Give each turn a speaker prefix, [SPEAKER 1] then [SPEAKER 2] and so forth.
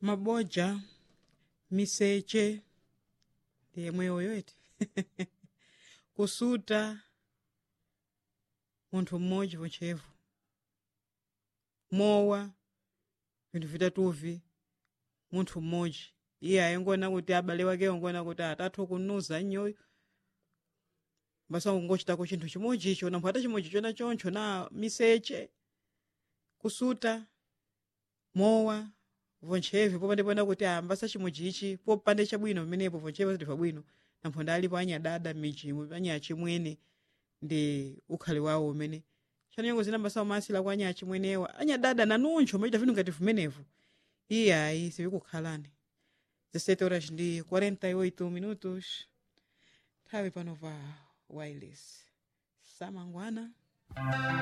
[SPEAKER 1] maboja miseche ndi yemwe yoyoiti kusuta munthu mmodzi pochevu mowa vinthu vitatuvi munthu mmodzi iye ayengona kuti abale wake ongona kuti atathu kunuza nnyoyo basa kungochitako chinthu chimodzi icho nampho ata chimodzi chona choncho na miseche kusuta mowa vonchevi popandipona kuti ambasa chimodzi ichi popande chabwino pamenepo vonchevi pazidiva bwino nampho ndalipo anyadada m'midzi anyachimwene ndi ukhale wawo umene chanyengo zina mbasa umasila kwa anyachimwenewa anyadada nanuncho machita vinthu ngati vimenevo iye ayi sivikukhalani 17 horas ndi 48 minutos nthawi pano pa wireless samangwana